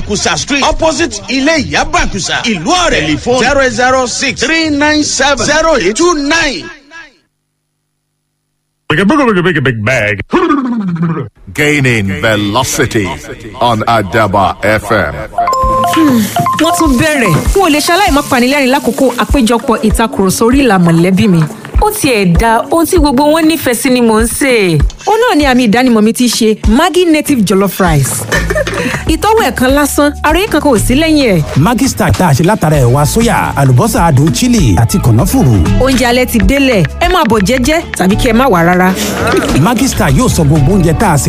bàkùsà street opposite ilé ìyá bàkùsà ìlú ọ̀rẹ́ telephone zero zero six three nine seven zero eight two nine. Like a big, big, big, big bag. Gaining velocity on Adaba FM. wọ́n tún bẹ̀rẹ̀ n ò lè ṣaláì má panilẹ́rìn lákòókò àpéjọpọ̀ ìtakùrọ̀sọ orí ìlà mọ̀lẹ́bí mi. ó tiẹ̀ da ohun tí gbogbo wọn nífẹ̀ẹ́ sí ni mò ń sè é. ó náà ni àmì ìdánimọ̀ mi ti ṣe maggi native jollof rice. ìtọ́wò ẹ̀ kan lásán ara yín kankan ò sí lẹ́yìn ẹ̀. Maggi Star tá a ṣe látara ẹ̀wà sóyà àlùbọ́sà adùn chili àti kànáfùrù. oúnjẹ alẹ́ ti délẹ̀ ẹ máa bọ̀ jẹ́jẹ́ tàbí kí ẹ má wà rárá. Maggi Star yóò sọ gbogbo oúnjẹ tá a sè